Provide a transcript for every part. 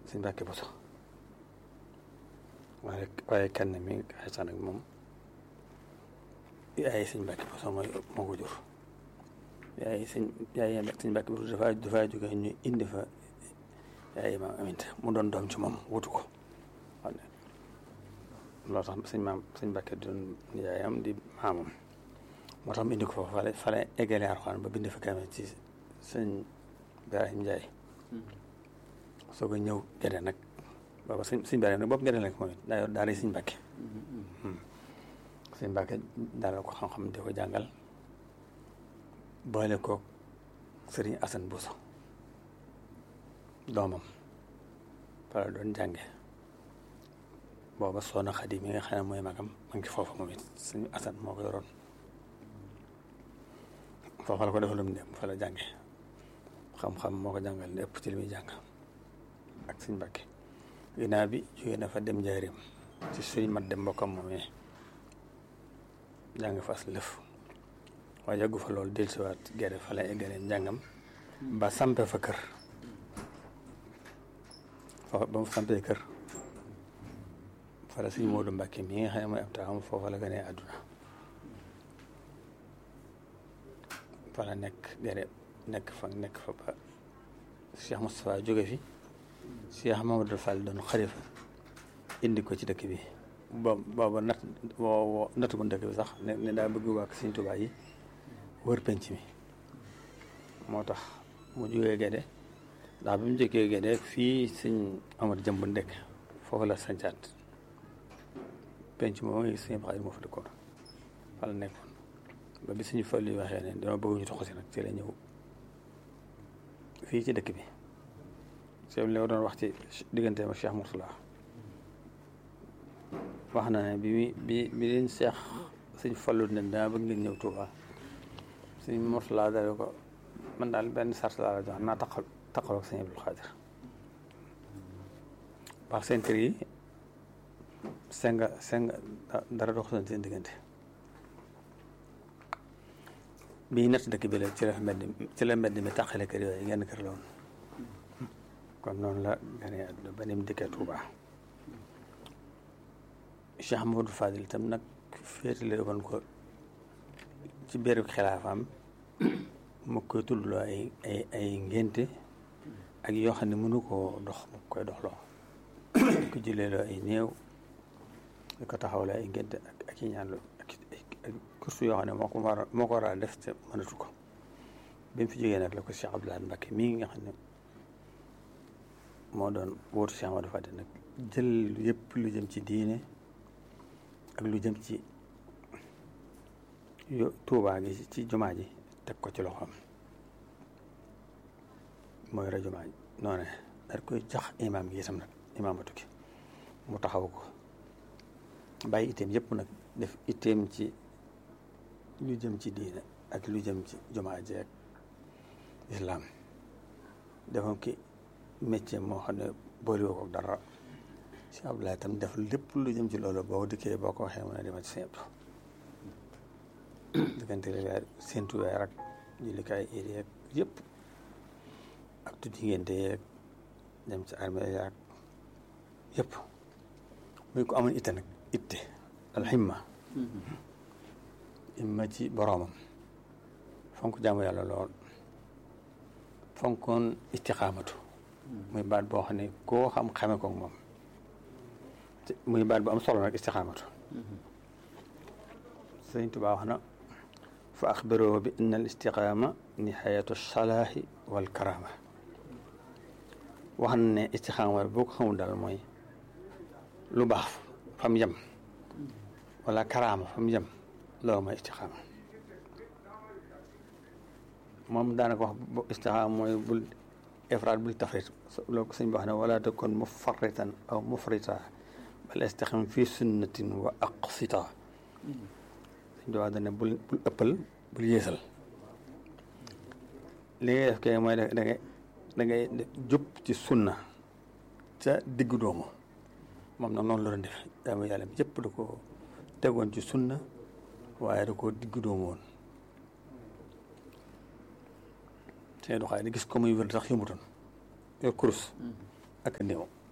sëñ Mbàkke Buso waaye waaye kenn mi xesan ak moom yaay sëñ Mbàkke Buso mooy moo ko jur yaay sëñ yaay sëñ Mbàkke Buso dafa dafa jóge ñu indi fa yaay maam Aminta mu doon doom ci moom wutu ko xam ne loolu tax sëñ maam sëñ Mbàkke doon yaayam di maamam moo tax mu indi ko foofu fale fale eggale Alxuraan ba bind fa kamee ci sëñ Ibrahima Njaay soo ko ñëw gede nag booba sëñ sëñ Ibrahima nag bopp gede nag moom it daa yor daara sëñ Mbàkke sëñ Mbàkke daal ko xam-xam di ko jàngal boole ko sëriñ Asan Buso doomam fala doon jànge booba soona Xadi mi nga xam ne mooy magam ma ngi foofu moom it sëñ Asan moo ko yoroon foofa la ko defalum ne fa la jànge xam-xam moo ko jàngal lépp ci li muy jàng ak sëñ Mbàkke ginnaaw bi jógee na fa dem njaarim ci suñ mat dem mbokkam moomee jàng fas lëf waaye yàggu fa loolu dellusiwaat gerte fa la eggale njàngam ba sampe fa kër fa ba mu sampee kër fa la sëñ Moodu Mbàkke mi nga xam ne mooy ab taawam foofa la gënee àdduna fa la nekk gerte nekk fa nekk fa ba Cheikh Moustapha jóge fi Cheikh Mamadou Fall doon xalifa indi ko ci dëkk bi boobu booba nat woo natt ko dëkk bi sax ne ne daa bëgg wàkk Sëñ Tuubaa yi wër penc mi moo tax mu jógee Gédé ndax bi mu jógee Gédé fii sëñ Amar Jëmb ndekk foofu la sancaat penc moom sëñ Xaadim moo fa dëkkoon fa la nekkoon ba bi suñu fal yi waxee ne dama bëgg ñu toxu si nag ci la ñëw fii ci dëkk bi sëñ li doon wax ci diggante ma Cheikh Mourtala wax na ne bi bi bi leen Cheikh suñ fallu ne dama bëgg ngeen ñëw Touba suñ Mourtala dale ko man daal benn sart laa la jox naa taqal taqaloog sëñ Abdul Xaadir par seen kër yi senga senga dara dox seen diggante bii natt dëkk bi la ci la mbedd ci la mbedd mi tàqale kër yooyu genn kër la woon kon noonu la gane àdduna ba ni mu dikkee Touba Cheikh Mamadou Fadil itam nag féetale woon ko ci biir xilaafaam mu koy tuddloo ay ay ay ngénte ak yoo xam ne mënu koo dox mu koy doxloo di ko jëleeloo ay néew di ko taxawloo ay ngénte ak ak i ñaanloo ak ak kursu yoo xam ne moo ko war moo ko war a def te mënatu ko bi mu fi jógee nag la ko Cheikh Abdoulaye Mbacké mii nga xam ne moo doon wóotu Cheikh Amadou Fadil nag jël yëpp lu jëm ci diine ak lu jëm ci yo tuubaa gi ci jumaa ji teg ko ci loxoom mooy ra jumaa ji noonu daal koy jox imaam gi itam nag imaamatu gi mu taxaw ko bàyyi itteem yëpp nag def itteem ci lu jëm ci diine ak lu jëm ci jumaa ji ak islaam defoon ki métier moo xam ne boolewoo ko dara si Abdoulaye tam def lépp lu jëm ci loolu boo dikkee boo ko waxee mu ne dema ci seen diggante weer séntu weer ak jullikaay iid yeeg yëpp ak tuddi ngénte yeeg dem ci armée yaag yëpp muy ko amoon itte nag itte alximma imma ci boroomam fonk jaamu yàlla lool fonkoon istiqaamatu muy baat boo xam ne koo xam xame ko moom muy baat bu am solo nag istiqaamatu sëñ Tuubaa wax na fa axbiroo bi anna al istiqaama nihayatu salaahi wal karaama wax na ne istiqaama boo ko xamul daal mooy lu baax fa mu yem wala karaama fa mu yem loolu mooy istiqaama moom daanaka wax istiqaama mooy bul ifraat bul tafrit loolu ko sëñ bi wax ne wala takun mufarritan aw mufrita bal istaqim fi sunnatin wa aqsita sëñ bi wax dane bul bul ëppal bul yéesal li ngay def kay mooy da ngay da ngay jub ci sunna ca diggu doomu moom nag noonu la doon def dama yàlla bi yëpp da ko tegoon ci sunna waaye da ko diggu doomu woon seen doxaay di gis ko muy wér sax yëmutoon yor kurus ak néew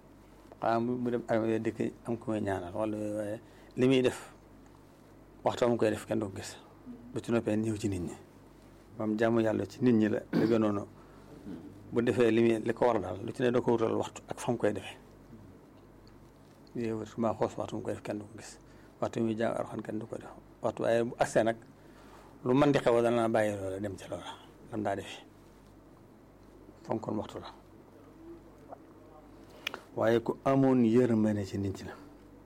xanaa mu dem armée dëkk am ku muy ñaanal wala waaye li muy def waxtu mu koy def kenn du ko gis bu ci noppee ñëw ci nit ñi moom jaamu yàlla ci nit ñi la la gënoon bu defee li muy li ko war daal lu ci ne da ko wutal waxtu ak fa mu koy defee yow su ma xoos waxtu mu koy def kenn du ko gis waxtu muy jàng arxan kenn du ko def waxtu waaye bu agsee nag lu mën di xew dana bàyyi loola dem ca loola lam daa defee fonkoon waxtu la waaye ku amoon yërmande ci nit ñi la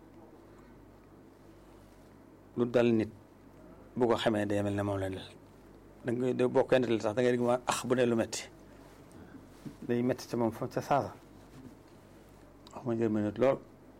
lu dal nit bu ko xamee day mel ne moom la dal da ngay de boo koy nettali sax da ngay dégg ma ax bu dee lu metti day metti ca moom fa ca saasa wax ma yërmande lool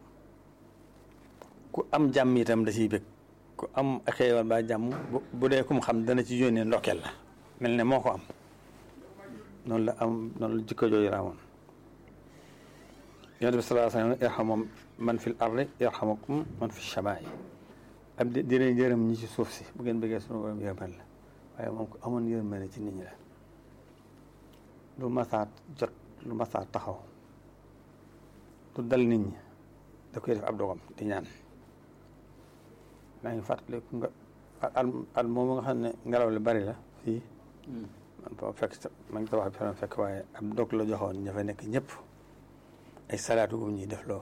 ku am jàmm itam da ciy bëgg ku am xéewal ba jàmm bu dee ku mu xam dana ci yónnee ndokkeel la mel ne moo ko am noonu la am noonu la jikko jooju raamoon yonent bi sallallahu alayhi wa sallam irhamu man fil ardi yarhamukum man fi samaa'i ab di dina yërëm ñi ci suuf si bu ngeen bëggee sunu borom yërmal la waaye moom ko amoon yërmande ci nit ñi la lu masaa jot lu masaa taxaw lu dal nit ñi da koy def ab dogam di ñaan maa ngi fàttaliku nga at at moom nga xam ne ngelaw li bari la fii man boo fekk ma ngi tabax bi fa fekk waaye ab dog la joxoon ña fa nekk ñëpp ay salaatu bu ñuy def loo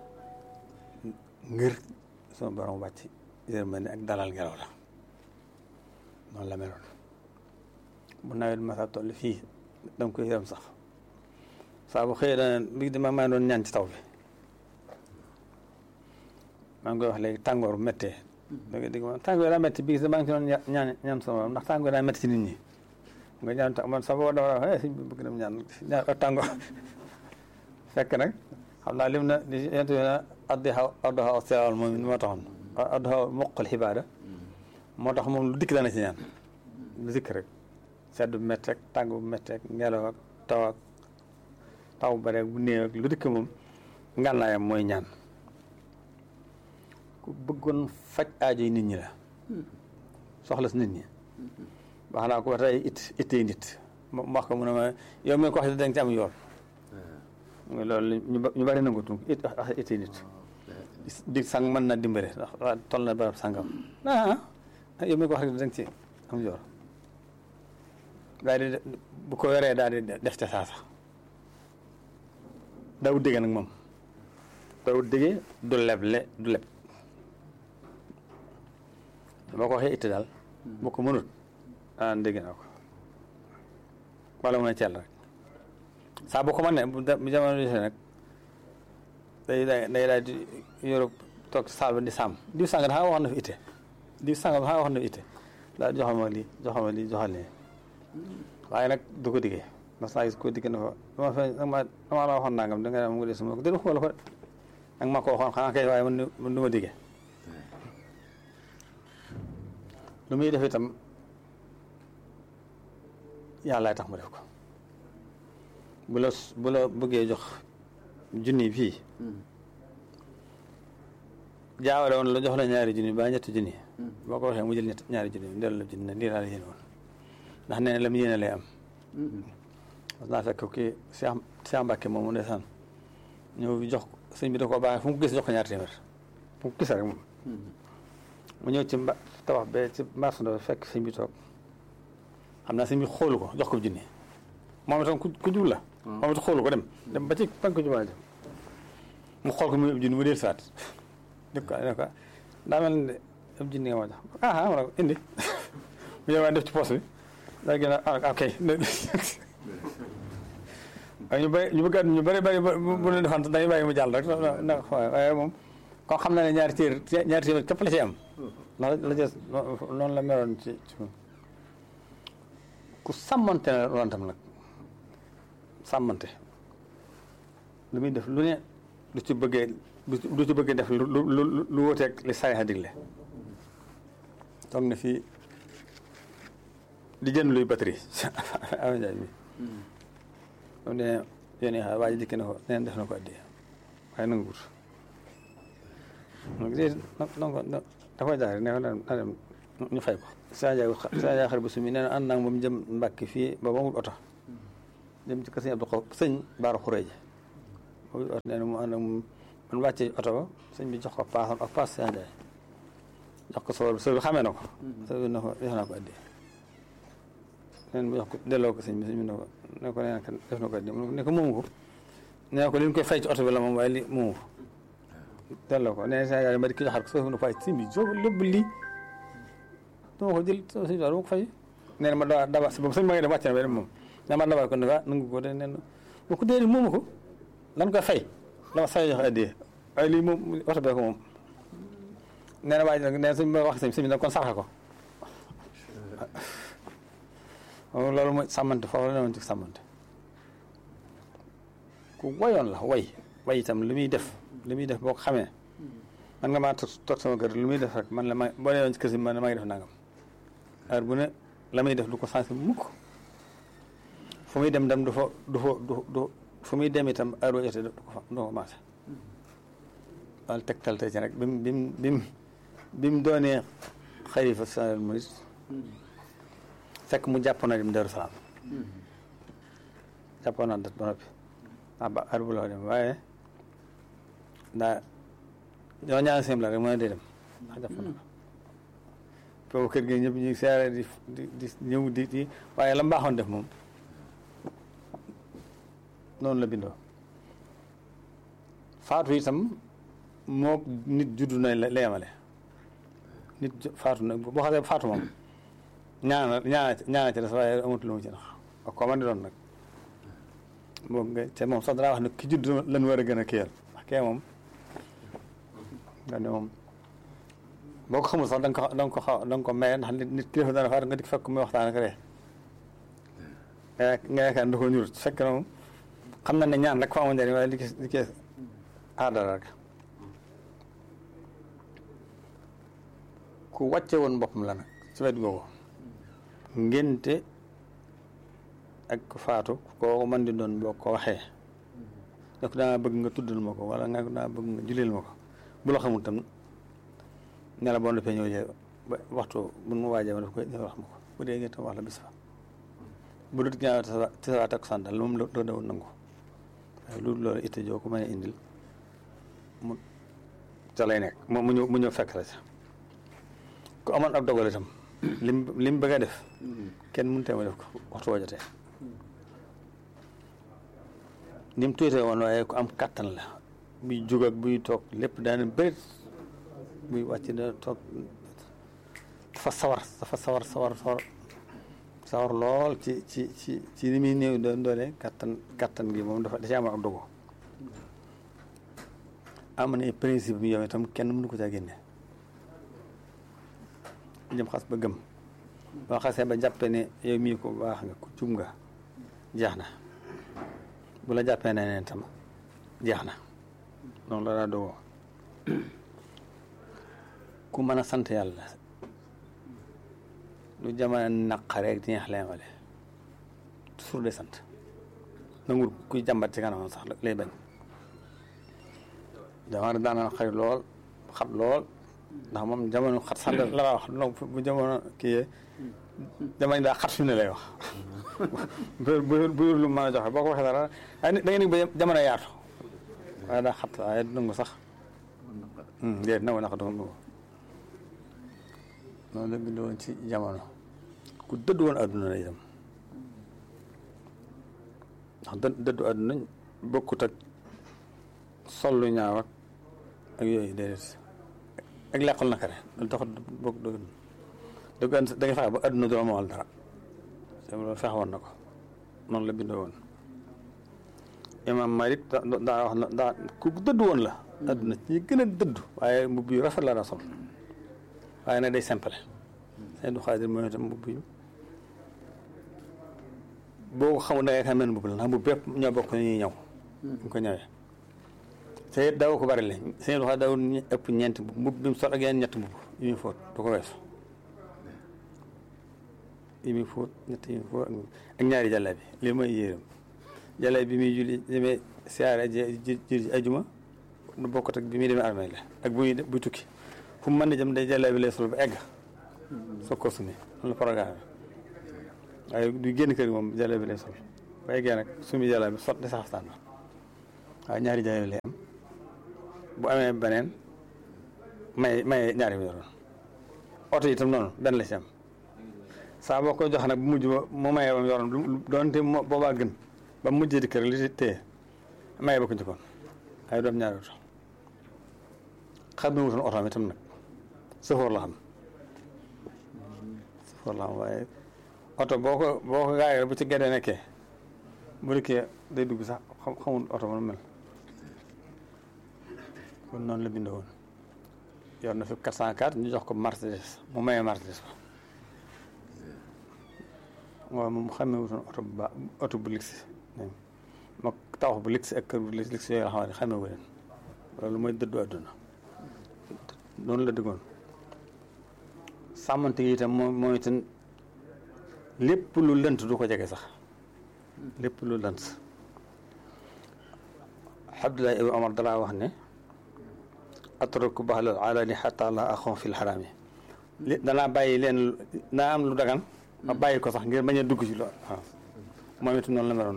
ngir sama borom wàcc yërmande ak dalal ngelaw la noonu la meloon bu nawet masa toll fii danga koy yërëm sax saa bu xëyee dana bi dama maa doon ñaan ci taw bi maa ngi koy wax léegi tàngoor bu méttee da nga dégg ma tàngoor daa métti bii maa ngi ci doon ñaan ñaan sama borom ndax tàngoor daa métti ci nit ñi nga ñaan man sa boo dama wax sëñ bi bëgg nam ñaan ñaan tàngoor fekk nag xam naa lim na li yent bi na addi xaw addi xaw sirawal moom moo taxoon addi xaw moqal xibaada moo tax moom lu dikk dana ci ñaan lu dikk rek sedd bu métti rek tàng bu métti rek ngelaw ak taw ak taw bu bare bu néew ak lu dikk moom ngànnaayam mooy ñaan ku bëggoon faj aajo yi nit ñi la soxla si nit ñi wax naa ko ba tey it ittee nit mu wax ko mu ne ma yow mi ko wax danga ci am yoon loolu ñu bari nangu tunk it wax ittee nit di sang mën na dimbale ndax toll na barab sangam ah yow mi ko wax danga ci am yoon daal di bu ko yoree daal di def ca saasa daawut dégg nag moom daawut déggee du leble du leb boo ko waxee itti daal bu ko mënut ah dégg naa ko wala mu ne ceel rek saa bu ko mën ne bu jamono di nag day day day daal di yorob toog saal ba di sàmm diw sàng dafa wax na fi itte diw sàng dafa wax na fi itte daal joxal ma lii joxal ma lii joxal lii waaye nag du ko diggee mas naa gis ko digg na ko dama fe dama dama la waxoon nangam da nga mu ngi suma ko dégg nga ko ak ma ko waxoon xanaa kay waaye man man du ma diggee lu muy def itam yàllaay tax mu def ko bu la bu la bëggee jox junni fii jaawale woon la jox la ñaari junni ba ñetti junni boo ko waxee mu jël ñett ñaari junni dellu la junni ne lii laa la yéene woon ndax nee na la mu yéene lay am parce que naa fekk kii Cheikh Cheikh Mbacke moom mu ndeysaan ñëw jox sëñ bi da ko baaxee fu mu ko gis jox ko ñaari téeméer fu mu ko gis rek moom mu ñëw ci mba tabax be ci marché ndox fekk sëñ bi toog xam naa sëñ bi xoolu ko jox ko junni moom itam ku jub la moom itam xoolu ko dem dem ba ci pank ko jumaa mu xool ko muy ab junni mu del saat dëkk ko ne ko daa mel ne ab junni nga ma jox ah ah ma ko indi mu ñëwaat def ci poos bi daa gën a ok waaye ñu bëri ñu bëgg ñu bëri bëri bu leen defante dañuy bàyyi mu jàll rek na waaye moom kon xam na ne ñaari téer ñaari téeméer képp la ci am ndax la jës noonu la meloon ci ci ku sàmmante na loon tam nag sàmmante lu muy def lu ne lu ci bëggee lu ci bëggee def lu lu lu wóoteeg li saay a digle toog na fii di jënd luy batterie am njaay mi moom ne yéen xaar waa ji dikki na ko neen def na ko addi waaye nangu wut donc da koy jaar ne na dem ñu fay ko saa jaay saa jaay xar bu sumi nee na ànd naa moom jëm Mbàkke fii ba ba mul oto jëm ci kër sëñ Abdou Xaw sëñ Baara Xuree ji boobu oto nee na mu ànd ak moom man wàccee oto ba sëñ bi jox ko paasam ak paas seen jaay jox ko sowal bi sowal bi xamee na ko sowal bi na ko def naa ko addi neen mu jox ko delloo ko sëñ bi sëñ bi ne ko ne ko nee na def na ko addi ne ko moomu ko nee ko li ñu koy fay ci oto bi la moom waaye li moomu ko delloo ko nee Sénégal ma di ko joxaat ko soo ne fay sëñ bi jo lépp lii dama ko jël sëñ bi dama ko fay nee na ma dawaa daba si boobu sëñ ma ngi dem wàcc na ba dem moom nee ma dabal ko ne ah nangu ko de nee na ma ko déedéet moomu ko lan koy fay dama say joxe addi waaye lii moom oto bee ko moom nee na waa ji nag nee na sëñ bi wax sëñ bi nag kon sarxa ko loolu mooy sàmmante foofu la ne woon ci sàmmante ku wayoon la way way itam lu muy def lu muy def boo ko xamee man nga maa toog sama kër lu muy def rek man la ma boo nee woon ci kër si man maa ngi def nangam heure bu ne la muy def du ko sensé mukk fu muy dem dem du fa du fa du du fu muy dem itam heure boo jotee du ko fa du ko commencé wala tegtal tey ci rek bi mu bi mu bi mu bi mu doonee xalifa général murid fekk mu jàppoon na dem Daaru Salaam jàppoon na dat ba noppi ah ba heure bu la dem waaye daa ñoo ñaan sim la rek mën a dee dem ndax jàppoon na ko boobu kër gi ñëpp ñu seere di di di ñëw di di waaye la mbaaxoon def moom noonu la bindoo faatu itam moo nit juddu na la yemale nit faatu na boo xasee faatu moom ñaana ñaana ñaana ci des waaye amatu lu mu ci nax ak ko man di doon nag moom nga te moom sax dara wax ne ki judd lan war a gën a kiyal ndax kee moom nga ne moom boo ko xamul sax da nga ko da nga ko xaw da nga ko maye ndax nit kilifa dana faatu nga di fekk muy waxtaan ak ree nga yaakaar da ko ñurut fekk na moom xam na ne ñaan rek fa amoon njëriñ waaye li ki li ki aadara rek ku wàcce woon boppam la nag ci wet googu ngénte ak ku faatu koo mën di doon boo ko waxee ne ko daa bëgg nga tuddal ma ko wala nga daa bëgg nga juleel ma ko bu la xamul tam ne la boo noppee ñëw jee ba waxtu bu mu waajee ma daf koy wax ma ko bu dee ngeen tam wax la bis fa bu dut ñaaw tisawaa takku sandal moom la doo dawul nangu waaye loolu loolu itte joo ko mën a indil mu ca lay nekk moom mu ñëw mu ñëw fekk la ca ku amoon ab dogal itam lim lim bëgg a def kenn mënu tee ma def ko waxtu woo jotee ni mu tuutee woon waaye ku am kàttan la buy jóg ak buy toog lépp daana bërit buy wàcc da toog dafa sawar dafa sawar sawar sawar sawar lool ci ci ci ci li muy néew doon doole kàttan kàttan gi moom dafa da ci am ak dogu am na principe bi yow itam kenn mënu ko caa génne jëm xas ba gëm boo xasee ba jàppe ne yow mii ko baax nga ku jub nga jeex na bu la jàppee ne neen tam jeex na noonu la daa dogoo ku mën a sant yàlla lu jamono naqare ak di neex leemale toujours de sant nangul kuy jàmbat ci kanamam sax lay bañ jamono daana xarit lool xat lool ndax moom jamono xat sant la la wax donc bu jamono kii jamono daa xat fi mu ne lay wax bu bu lu mën a joxe boo ko waxee dara da nga ni ba jamono yaatu waaye daa xat waaye du nangu sax déet nangu naq dafa nangu noonu la bindoo woon ci jamono ku dëdd woon adduna la itam ndax dë dëddu adduna bokkut ak sollu ñaaw ak ak yooyu déedéet ak leqal naka re loolu taxut bokk dëgg dëgg da nga fexe ba adduna du amal dara te loolu fexe woon na ko noonu la bindoo woon imam Malik daa wax na daa ku dëdd woon la adduna ci gën a dëdd waaye mbubb yu rafet la daa sol waaye nag day simple seen du xaadir mooy itam mbubb yu boo ko xamul da ngay xam ne mbubb la ndax mbubb yëpp ñoo bokk ñuy ñëw ñu ko ñëwee te it daw ko bari la seen du xaadir dawul ëpp ñeenti mbubb mbubb bi mu sol ak yeneen ñetti mbubb yu muy fóot du ko weesu yi muy fóot ñett yi muy fóot ak ñaari jàlla bi lii mooy yéeram jàlla bi muy julli demee siyaare ji ajuma du bokkut ak bi muy demee armée la ak bu muy buy tukki fu mu mën di jëm day jàlla bi lay sol ba egg soo ko sumi loolu programme waaye du génn kër gi moom jàlla bi lay sol ba eggee nag sumi jàlla bi sot di saxaftaan ba waaye ñaari jàlla bi lay am bu amee beneen may may ñaari mu yoroon oto yi itam noonu benn la ci am saa boo ko jox nag bu mujj ba mu mayee ba mu yoroon doonte moo boobaa gën ba mu mujjee di kër li ci téye mayee ba ko njëkkoon ay doom ñaari oto xam ne wutoon oto am itam nag sëfoor la xam sëfoor la xam waaye oto boo ko boo ko gaayee bu ci gedee nekkee bu dikkee day dugg sax xam xamul oto ba nu mel kon noonu la bindoo woon yor na fi 404 ñu jox ko Mercedes mu mayee Mercedes ba waaw moom xamee wutoon oto bu baax oto bu lix moo tawax bu lix ak kër bu lix lix yooyu la xam ne xamee wu leen loolu mooy dëddu àdduna noonu la dëggoon sàmmante yi itam moom mooy itam lépp lu lënt du ko jege sax lépp lu lënt Abdullah ibn Omar dalaa wax ne atraku baxlal alani xata la axon fil xaraam yi danaa bàyyi leen naa am lu dagan ma bàyyi ko sax ngir bañ a dugg ci lool waaw moom itam noonu la meloon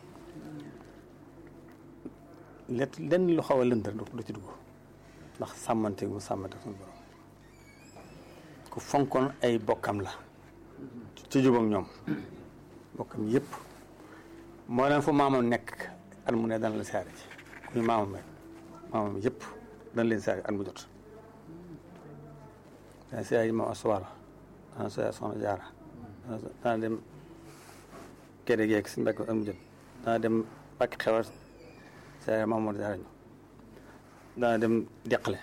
lépp lenn lu xaw a lënt rek du ci dugg ndax sàmmante mu sàmmante suñu borom ku fonkoon ay bokkam la ci jubam ñoom bokkam yëpp moo leen fu maamam nekk at mu ne dana la siyaare ci kuy maamam rek maamam yëpp dana leen siyaare at mu jot dana siyaare moom asuwaara dana siyaare soxna jaara dana dem kede geeg si mbekk at mu jot dana dem bakki xewar siyaare Mamadou Jaara ñu dana dem deqale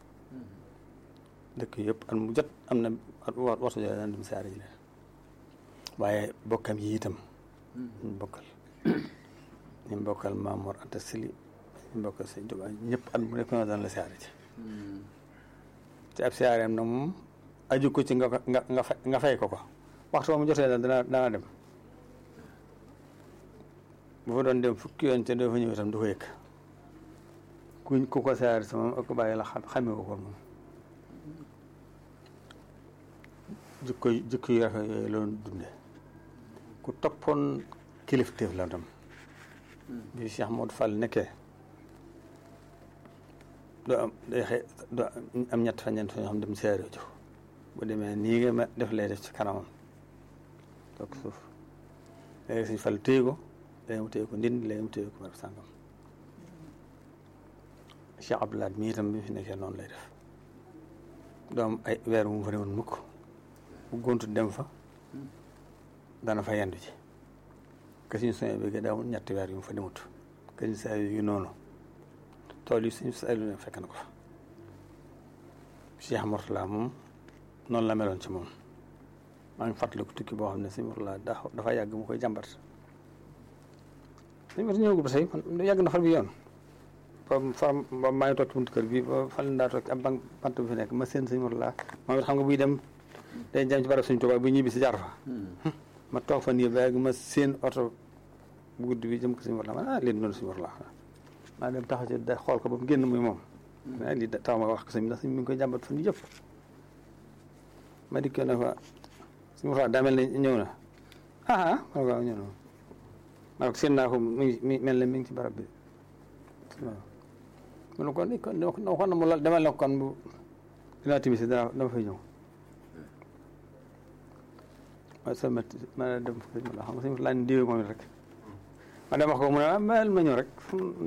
dëkk yëpp at mu jot am na waxtu jot dana dem siyaare ji leen waaye bokkam yi itam ñu bokkal ñu bokkal Maamoor Anta Sili ñu bokkal Sëñ Tuubaa ñëpp at mu nekk na daan la siyaare ci ci ab siyaareem nag moom aju ko ci nga nga nga fay ko ko waxtu mu jotee dana dana dem bu fa doon dem fukki yoon te doo fa ñëw itam du ko yëg kuñ ku ko siyaare sa moom ak bàyyi la xamee ko ko moom jikko jikko yu rafet yooyu la doon dunde ku toppoon kilifteef la tam bi Cheikh Modou Fall nekkee doo am day xëy doo am ñett fa ñeent fa ñoo xam dem seere jo bu demee nii nga ma def lay def ci kanamam toog suuf léegi suñ Fall téye ko léegi mu téye ko ndindi léegi mu téye ko barab sàngam Cheikh Abdoulaye mii itam bi fi nekkee noonu lay def doom ay weer mu fa ne woon mukk bu gontu dem fa dana fa yendu ci que suñu soñ bi daawul ñetti weer yu mu fa demut que suñu saa yu noonu tool yi suñu saa yu ne fekk na ko fa Cheikh Mourtala moom noonu la meloon ci moom maa ngi fàttaliku tukki boo xam ne suñu Mourtala dafa yàgg mu koy jàmbat suñu Mourtala ñëwagul ba tey yàgg na far bi yoon ba fa ba maa ngi toog ci buntu kër bi ba fan daa toog ab bank bant bi fi nekk ma seen suñu Mourtala moom it xam nga buy dem day jëm ci barab suñu Tuubaa bu ñibbi si jaar fa ma toog fa nii ba yàgg ma seen oto bu guddi bi jëm ko suñu war la ma ah lii noonu suñu war la maa dem taxaw ci da xool ko ba mu génn muy moom ah lii tax ma wax ko sëñ ndax sëñ mi ngi koy jàmbat fan yëpp ma dikkee na fa suñu war daa mel ne ñëw na ah ah ma ne ko ñëw na ma ne ko seen naa ko mi ngi mi mel ne mi ngi ci barab bi waaw mu ne kon kon waxoon na mu la demal na ko kon bu dinaa timis dana dama fay ñëw ma sama ma dem fa ma la xam nga suñu laaj diwee moom rek ma dem wax ko mu ne ma ma ñëw rek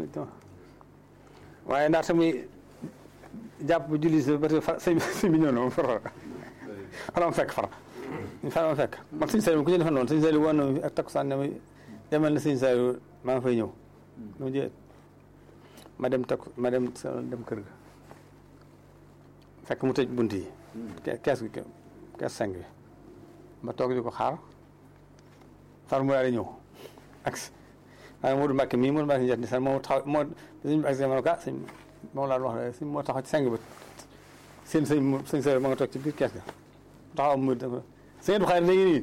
waaye ndax tamit jàpp bu julli si ba tey fa sëñ sëñ bi ñëw na moom fara fara ma fekk fara fara ma fekk man sëñ Saliou ku ñu defoon noonu sëñ Saliou woon na ak takkusaan ne ma demal na sëñ Saliou maa ngi fay ñëw mu jë ma dem takku ma dem dem kër ga fekk mu tëj bunt yi kees gi kees seng bi ma toog di ko xaar far mu daal di ñëw ak waaye Modou Mbacke mii Modou Mbacke njët ni sax moo taxaw moo suñu ak ma ne ko ah sëñ moom laa wax rek sëñ moo taxaw ci seng ba seen sëñ sëñ sa ma nga toog ci biir kees ga taxaw mu dafa sëñ du xaar léegi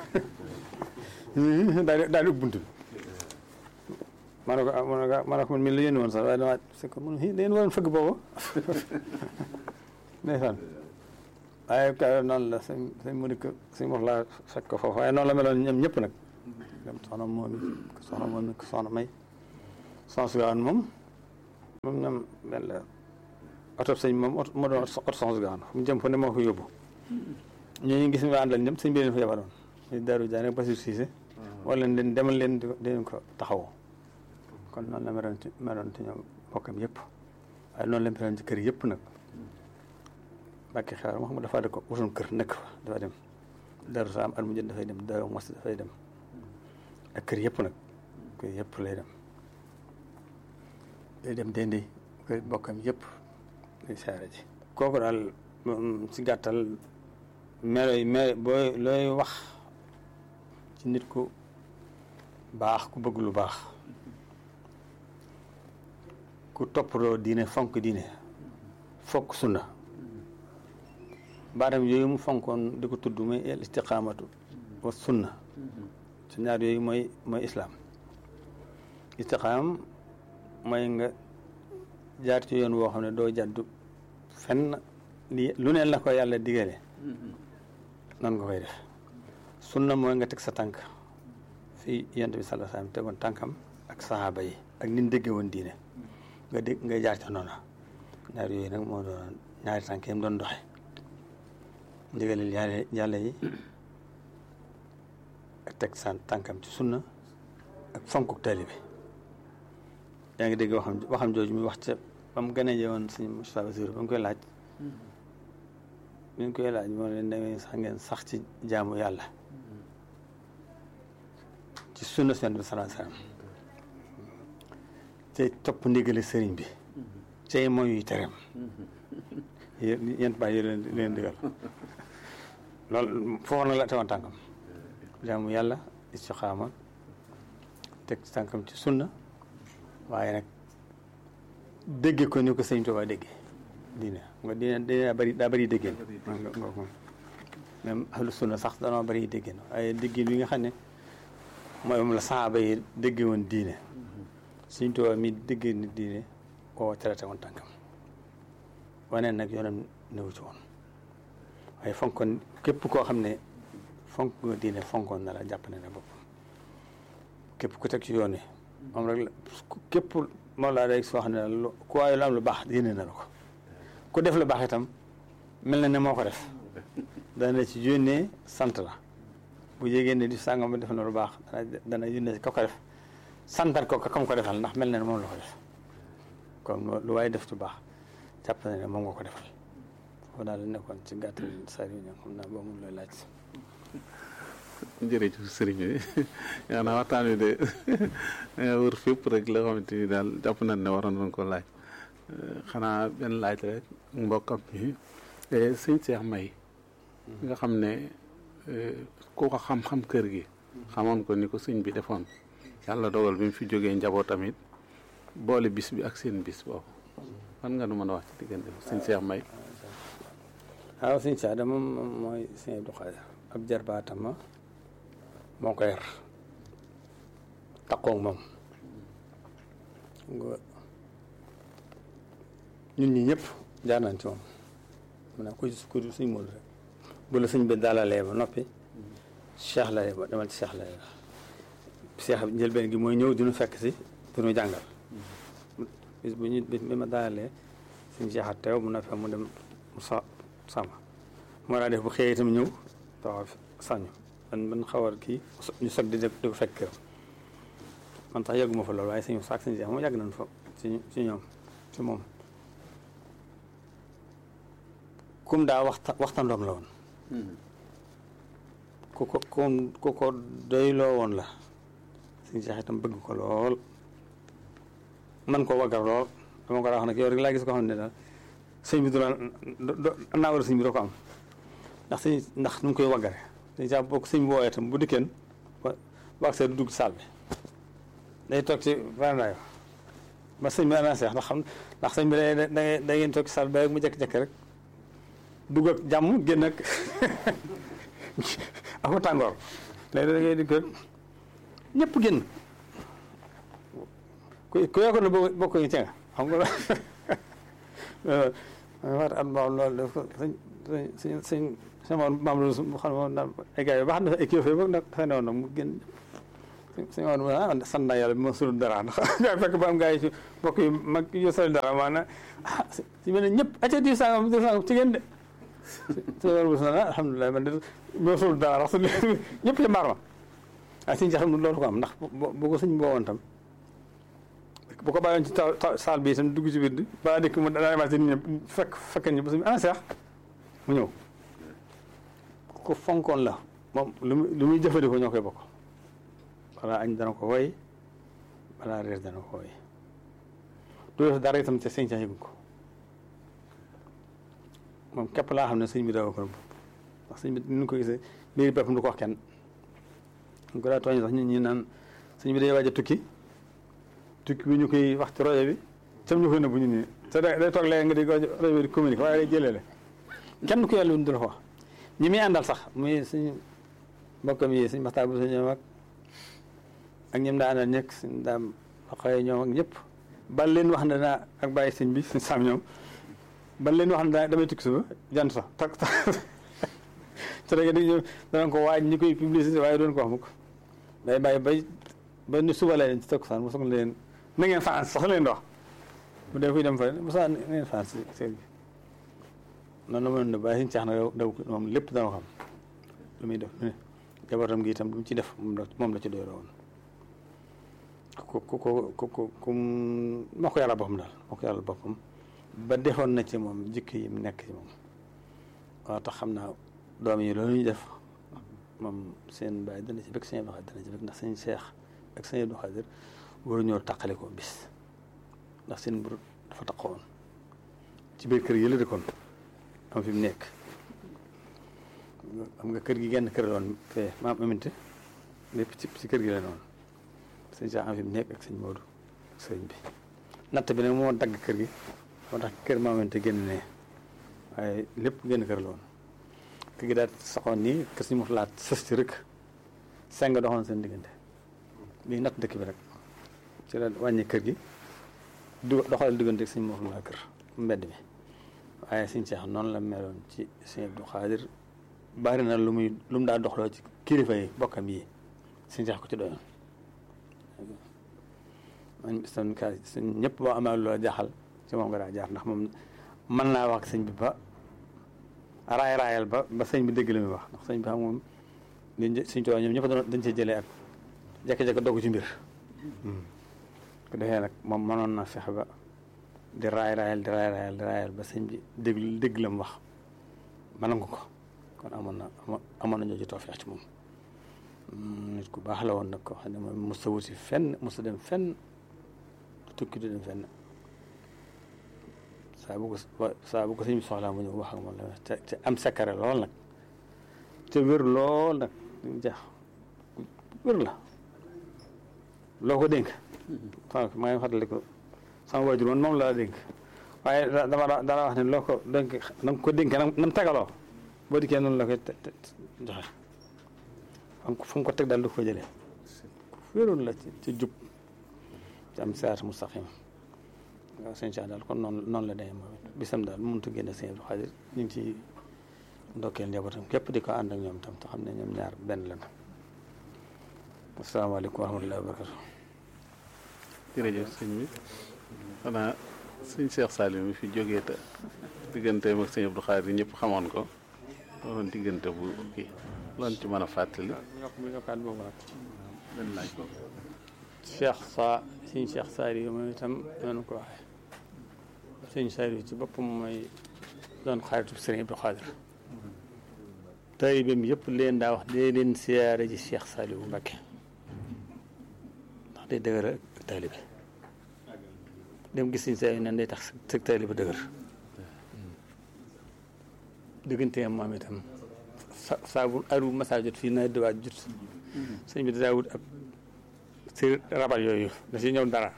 nii daal di daal di ubbi bunt bi ma ne ko ma ne ko ma ne ko man mii la yéen woon sax waaye dama c'est que mun da ngeen waroon fëgg boobu ndeysaan waaye ka noonu la sëñ sëñ mu dikk sëñ wax laa fekk ko foofu waaye noonu la meloon ñoom ñëpp nag dem soxna moom soxna moom soxna may soxna si waan moom moom ñoom benn la oto sëñ moom oto moo doon oto soxna si gaano mu jëm fa ne moo ko yóbbu ñooñu gis nga àndal ñëpp sëñ bi leen fa yabaloon ñu Daaru Jaan ak Basiru Siise wala leen demal leen di leen ko taxawoo kon noonu la meloon ci meloon ci ñoom bokkam yëpp waaye noonu la meloon ci kër yëpp nag Mbàkke xewar moo xam ne dafa da ko wutoon kër nekk fa dafa dem Daaru Salaam at mu jot dafay dem Daaru Mos dafay dem ak kër yëpp nag kër yëpp lay dem day dem dendi kër bokkam yëpp day saare ji kooku daal si gàttal melo yi melo booy looy wax ci nit ku baax ku bëgg lu baax ku toppatoo diine fonk diine fokk sunna baatam yooyu mu fonkoon di ko tudd muy al istiqaamatu wa sunna su ñaar yooyu mooy mooy islaam istiqaam mooy nga jaar ci yoon woo xam ne doo jàddu fenn li lu neen la ko yàlla digale noonu nga koy def sunna mooy nga teg sa tànk fii yonent bi sallallahu alayhi wasallam tegoon tànkam ak sahaaba yi ak nin dégge woon diine nga dégg nga jaar ca noona ñaar yooyu nag moo doon ñaari tànk yam doon doxe ndigalil yàlla yàlla yi ak teg sa tànkam ci sunna ak fonkuk taalibe yaa ngi dégg waxam waxam jooju muy wax ca ba mu gën a yeewoon suñu Moustapha Bassirou ba mu koy laaj bi ñu koy laaj moo leen demee sax ngeen sax ci jaamu yàlla ci sunna Yonent bi sallallahu alayhi wasallam te topp ndigali sëriñ bi tey mooy yu tereem yéen bàyyi leen leen digal loolu foofu nag la tegoon tànkam jaamu yàlla istixaama teg tànkam ci sunna waaye nag dégge ko ni ko sëñ Tuubaa dégge diine nga diine diine daa bëri daa bëri déggéen nga nga ko même ahlu sunna sax danoo bëri déggéen waaye déggéen bi nga xam ne mooy moom la saxaaba yi dégge woon diine sëñ Tuubaa mi dégge ni diine koo traité woon tànkam waneen nag yoonam newu ci woon waaye fonkoon képp koo xam ne fonk nga diine fonkoon na la jàpp ne ne boppam képp ku teg ci yoon wi moom rek la képp moom laa day soo xam ne lu ku waaye lu am lu baax yéene na la ko ku def lu baax itam mel na ne moo ko def dana ci yónnee sant la bu yégée ne di sàngam def na lu baax dana dana yónnee ko ko def santal ko kam ko defal ndax mel na ne moom la ko def kon lu waaye def lu baax jàpp na ne moom nga ko defal foofu daal la nekkoon ci gàttal saa yu ñëw xam naa boo mun looy laaj jërëjëf sëriñ bi yaa naa waxtaan wi de wër fépp rek la xamante ni daal jàpp nañ ne waroon nañ ko laaj xanaa benn laaj rek mbokkam mi sëñ Cheikh May nga xam ne ku ko xam-xam kër gi xamoon ko ni ko sëñ bi defoon yàlla dogal bi mu fi jógee njaboot tamit boole bis bi ak seen bis boobu fan nga nu mën a wax ci diggante sëñ Cheikh May waaw sëñ Cheikh de moom mooy sëñ Abdou Khadir ab jarbaatama moo ko yar takkoog moom nga ñun ñi ñëpp jaar nañ ci moom mu ne ku ku suñ mool rek bu la suñ bi dalalee ba noppi cheikh la ba demal ci cheikh la cheikh njëlbeen gi mooy ñëw dinu fekk si dinu jàngal bis bu ñu bis bi ma dalalee suñ cheikh a teew mu noppi mu dem mu sa sama moo daa def bu xëyee itam ñëw taxaw sañu man man xawar kii ñu sog di di ko fekk këram man tax yàgguma fa loolu waaye suñu saak suñu jeex moom yàgg nañ fa ci ci ñoom ci moom kum daa waxta waxtandoom la woon ku ko ku ko doyloo woon la suñu jeex itam bëgg ko lool man ko waggar lool dama ko daa wax nag yow rek laa gis ko xam ne daal sëñ bi du la am naa war a sëñ bi doo ko am ndax sëñ ndax nu ngi koy waggare dañ saa bokk sëñ bi wooyee tam bu dikkeen ba wax see du dugg saal bi day toog ci varandaay ba sëñ bi annoncé ndax xam ndax sëñ bi da da da ngeen toog ci saal bi mu jékki-jékki rek dugg ak jàmm génn ak ako tàngoor léegi da ngay di ko ñëpp génn ku ku yokkoon na bokk ñu ci nga xam nga war at ma loolu daf ko sëñ sëñ sëñ sama maam loolu xam ne ay gars yi baax na ay kilifa yi nag dafay newoon nag mu génn suñu woon ah sant naa yàlla bi ma sulul dara ndax fekk ba am gars yi ci mbokk yi mag yu sol dara maanaam ah si mel ne ñëpp acca diw sangam diw sangam ci ngeen de suñu woon bu ah alhamdulilah man de ma sulul dara ndax su ñëpp ci mbaar ma ah suñu xam loolu ko am ndax bu ko suñ boowoon tam bu ko bàyyoon ci taw saal bi itam dugg ci biir bi balaa dikk mu daa demaat si nit ñi fekk fekk ñi ba suñu ana seex mu ñëw ko fonkoon la moom lu muy lu muy jëfandikoo ñoo koy bokk balaa añ dana ko woy balaa reer dana ko woy du def dara itam te sëñ ca yëgu ko moom képp laa xam ne sëñ bi dawa ko nëbb ndax sëñ bi ni ko gisee mbiri boppam du ko wax kenn ñu ko daa tooñ sax ñun ñi naan sëñ bi day waaj a tukki tukki bi ñu koy wax ci rajo bi tam ñu koy nëbbu ñu nii te day toog léegi nga di rajo bi di communiqué waaye day jëlee kenn ku yàlla du la ko wax ñi muy àndal sax muy suñ mbokkam yi suñ maxtaan bu sa ñoom ak ak ñoom daa àndal ñëkk suñ daam xëy ñoom ak ñëpp bal leen wax ne naa ak bàyyi sëñ bi suñ saam ñoom bal leen wax ne daa damay tukki suba jant sax tak tak te da di danañ ko waaj ñi koy publicité waaye doon ko wax mukk day bàyyi bay ba ni suba la leen ci takkusaan mosoog leen na ngeen fanaan sax leen dox bu dee fuy dem fa mosa na ngeen fanaan si sëñ bi noonu la ma doon def waaye suñu ceex na daw moom lépp dana xam lu muy def jabaram gi itam lu mu ci def moom la ci doy woon ku ku ku ku ku ku moo ko yàlla boppam daal moo ko yàlla boppam ba defoon na ci moom jikko yi mu nekk ci moom waaw tax xam naa doom yi loolu ñu def moom seen baay dana ci bëgg sëñ Abdou Khadir dana ci bëgg ndax sëñ Cheikh ak sëñ Abdou Khadir waru ñoo taqale ko bis ndax seen mbir dafa taqoon ci biir kër yi la dëkkoon am fi mu nekk xam nga kër gi genn kër la woon fee maam aminte lépp ci ci kër gi la noonu sëñ Cheikh am fi mu nekk ak sëñ Modou ak sëñ bi natt bi nag moo dagg kër gi moo tax kër maam aminte génn ne waaye lépp genn kër la woon kër gi daal saxoon nii kër si mu laat sës ci rëkk seng doxoon seen diggante bii natt dëkk bi rek ci la wàññi kër gi du doxal diggante ak sëñ Mor laa kër mbedd mi waaye sëñ Cheikh noonu la meloon ci sëñ Abdou Khadir bari na lu muy lu mu daa doxloo ci kilifa yi bokkam yi sëñ Cheikh ko ci doyoon man son ka sëñ ñëpp boo amee loola jaaxal ci moom nga daa jaar ndax moom mën naa wax sëñ bi ba raay raayal ba ba sëñ bi dégg la muy wax ndax sëñ bi xam moom liñ sëñ Tuubaa ñoom ñëpp dañ cee jëlee ak jékki-jékki dogg ci mbir ko defee nag moom mënoon na fexe ba di raay raayal di raay raayal di raayal ba sëñ bi dégg dégg la mu wax ma nangu ko kon amoon na amoon na ñoo ci tawfeex ci moom nit ku baax la woon nag ko xam ne moom mos a wuti fenn mos a dem fenn tukki du dem fenn saa bu ko saa bu ko sëñ bi soxlaa mu ñëw wax ak moom la te te am sakkare lool nag te wér lool nag jax wér la loo ko dénk sànq maa ngi fàttali ko sama waajur woon moom la dénk waaye dama dana wax ne loo ko dénk na nga ko dénkee na mu tegaloo boo dikkee noonu la koy joxe am fu mu ko teg daal du ko jëlee wéroon la ci ci jub ci am siraat mustaqim waaw sëñ Cheikh daal kon noonu noonu la demee moom it bisam daal mënut a génne sëñ Abdou Khadir ñu ngi ci ndokkeel njabootam képp di ko ànd ak ñoom tam te xam ne ñoom ñaar benn la asalaamaaleykum wa rahmatullahi wa barakatu jërëjëf sëñ bi xanaa sëñ Cheikh Saliou mi fi jógee te digganteem ak sëñ Abdou Khadir ñëpp xamoon ko loolu diggante bu kii loolu ci mën a fàttali. yokkaat boobu nag benn laaj ko. Cheikh sa sëñ Cheikh Saliou moom itam noonu ko waxee sëñ Saliou ci boppam mooy doon xaritu sëriñ Abdou Khadir taalibeem yëpp leen daa wax dee leen siyaare ji Cheikh Saliou Mbacké ndax day dëgër ak taalibe dem gis sëñ Saliou nan day tax sa taalibe dëgër digganteem moom itam sa saa bu aru massa jot fii na diwaat jot sëñ bi daa wut ab si rabal yooyu da si ñëw dara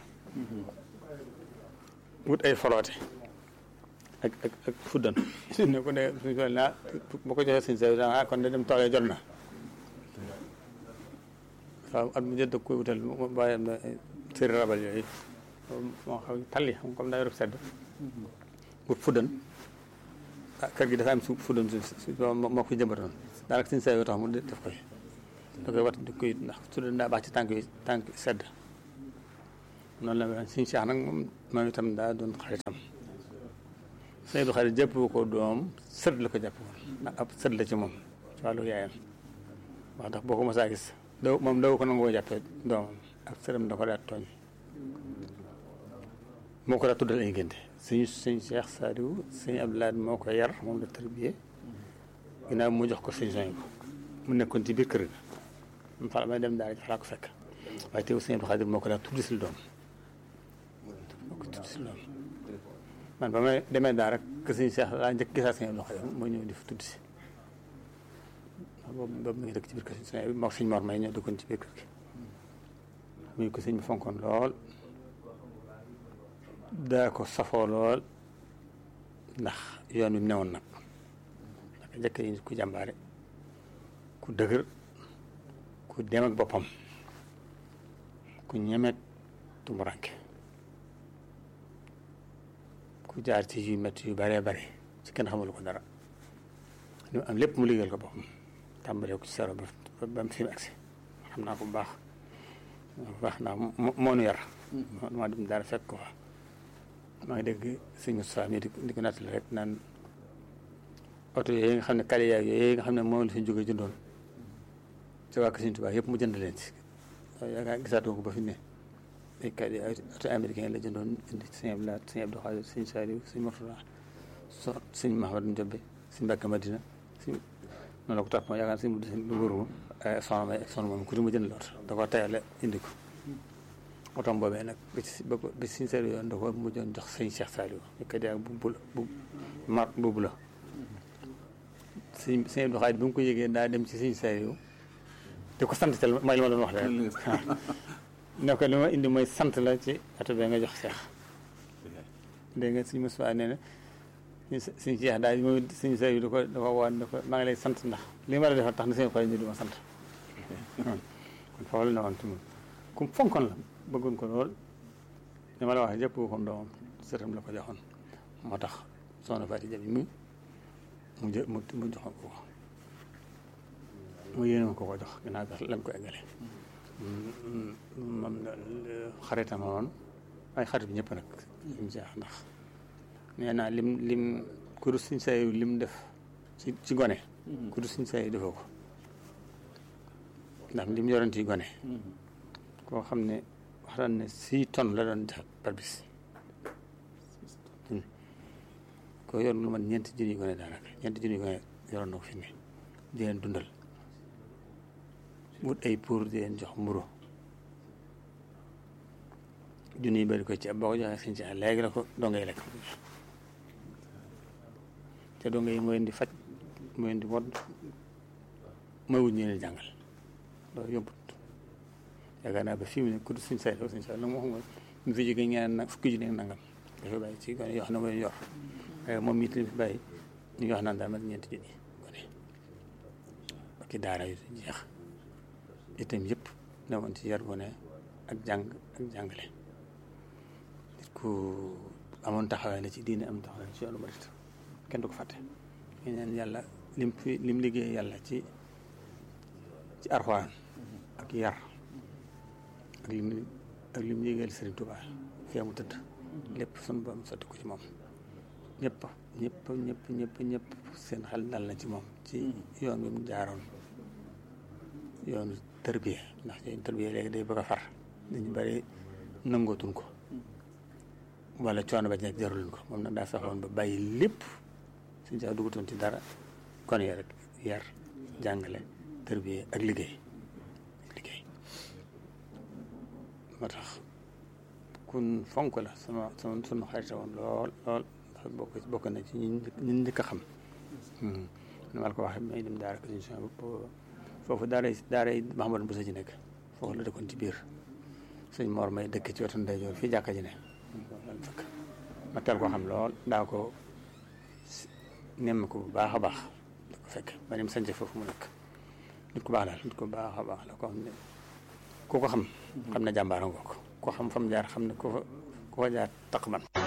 wut ay foloote ak ak ak fuddan ne ko ne suñ ko naa bu ko joxee sëñ Saliou ah kon de dem toolee jot na waaw at mu jot da koy wutal bàyyi am na séri rabal yooyu moo xam talli xam comme daa yor sedd wut fuddan ah kër gi dafa am su fuddan su moo ko jëmbatoon daanaka sëñ Saliou tax mu def koy da koy wat di koy ndax su dee daa baax ci tànk yi tànk sedd noonu la mel suñu Cheikh nag moom moom itam daa doon xaritam sëñ Abdou Xaadir jàpp ko doom sët la ko jàpp woon ndax ab sët la ci moom ci wàllu yaayam wax ndax boo ko mosaa gis daw moom daw ko nangoo jàppee doomam ak sëram da ko daa tooñ moo ko daa tuddal ay ngénte suñu sëñ Cheikh Saliou sëñ Abdoulaye moo ko yar moom la tarbiyee ginnaaw mu jox ko sëñ soñ ko mu nekkoon ci biir kër ga mu fa may dem daal fa laa ko fekk waaye teew sëñ Abdou Xaadir moo ko daa tudd si doom moo ko tudd si doom man ba may demee daal rek que sëñ Cheikh laa njëkk gisaa sëñ Abdou Xaadir moo ñëw di fa tudd si boobu boobu mi ngi dëkk ci biir kër sëñ bi moo sëñ Mor may ñoo dëkkoon ci biir kër gi muy ko sëñ bi fonkoon lool daa ko safoo lool ndax yoon wi mu newoon nag naka njëkk yi ku jàmbaare ku dëgër ku dem ak boppam ku ñemet tumuranke ku jaar ci yu métti yu bëree bëri ci kenn xamul ko dara li mu am lépp mu liggéeyal ko boppam tàmbalee ko ci saro ba ba mu fi mu agsi xam naa ko bu baax bu baax ndax moo nu yar maa dem dara fekk ko fa maa ngi dégg sëñ Moustapha mi di ko nattali rek naan oto yooyu nga xam ne kale yaay yooyu nga xam ne moom la fi jóge jëndoon ci waa Sëñ Tuubaa yëpp mu jënd leen ci yaakaar gisaatoo ko ba fi ne ay kale yaay oto américain la jëndoon indi sëñ Abdou Lahad sëñ Abdou Khadir sëñ Saliou sëñ Mourtala so sëñ Mahamadou Ndiobé sëñ Mbàkke Madina sëñ noonu la ko topp yaakaar sëñ Mudu lu wóoru soxna may ak soxna moom ku di mu jënd la oto da ko tayale indi ko otom boobee nag bi ci ba bi siñ seeri yoon da ko mujjoon jox sëñ Cheikh Saliou ñu koy dee bu bula bu mar bu la sëñ sëñ Abdou Khadir bi mu ko yëgee daa dem ci sëñ Saliou di ko sant tel mooy li ma doon wax rek ne ko li ma indi mooy sant la ci oto bee nga jox Cheikh dégg nga sëñ Moussa nee na sëñ Cheikh daal moom sëñ Saliou da ko da ko woon da ko maa ngi lay sant ndax li ma la defal tax na sëñ Khadir ñu di ma sant kon foofu la ne woon ci moom ku fonkoon la bëggoon ko lool li ma la wax jëpp ko doomam sëtam la ko joxoon moo tax soxna Fatou Jabi mi mu jë mu mu joxoon ko ko mu yéene ko ko jox ginnaaw bi lañ ko eggale moom xaritam woon ay xarit bi ñëpp nag lim jeex ndax nee naa lim lim kudu suñ sayu lim def ci ci gone kudu suñ sayu defoo ko ndax lim yoroon ci gone koo xam ne wax daan ne six tonnes la doon def par bis ko yor lu man ñeenti junni gone daanaka ñeenti junni gone yoroon na ko fi ne di leen dundal wut ay pour di leen jox mburu junni yi bari ko ci ab boo ko joxee sëñ ci léegi la ko donga yi lekk te donga yi mooy indi faj mooy indi wodd mooy wut ñu leen jàngal loolu yombut yaakaar naa ba fii mu ne ku suñ say suñ say la moo xam nga mu fi jógee ñaan nag fukki junni ak nangam dafa bàyyi ci gone yoo xam ne mooy yor waaye moom it li fi bàyyi ñu ngi wax naan daal mat ñeenti junni gone ak i daara yu jeex itam yëpp ne woon ci yar gone ak jàng ak jàngale nit ku amoon taxawaay la ci diine am taxawaay ci yoonu murit kenn du ko fàtte ñu neen yàlla lim fi lim liggéey yàlla ci ci arxuraan ak yar ak lim ak lim yéegal Sëriñ Tuubaa fii mu tëdd lépp sunu borom sotti ko ci moom ñëpp ñëpp ñëpp ñëpp ñëpp seen xel dal na ci moom ci yoon wi mu jaaroon yoonu tërbiye ndax yoonu tërbiye léegi day bëgg a far dañu bari nangootuñ ko wala coono ba nekk jaruluñ ko moom nag daa fexoon ba bàyyi lépp suñ saa dugatoon ci dara kon yee rek yar jàngale tërbiye ak liggéey liggéey moo tax kun fonk la sama sama sunu xarita woon lool lool ndax bokk bokk na ci ñun ñun njëkk a xam nu ma la ko waxee may dem daara ko suñu foofu daara daara yi Mahamadou Bousso ci nekk foofu la dëkkoon ci biir suñ Mor may dëkk ci wetu ndeyjoor fii jàkka ji ne fekk ma teel ko xam lool daa ko nemm ko bu baax a baax da ko fekk ba ni mu sañce foofu mu nekk nit ku baax daal nit ku baax a baax la ko xam ne ku ko xam xam ne jàmbaara ngoog ko xam fam jaar xam ne ku fa ku fa jaar taq man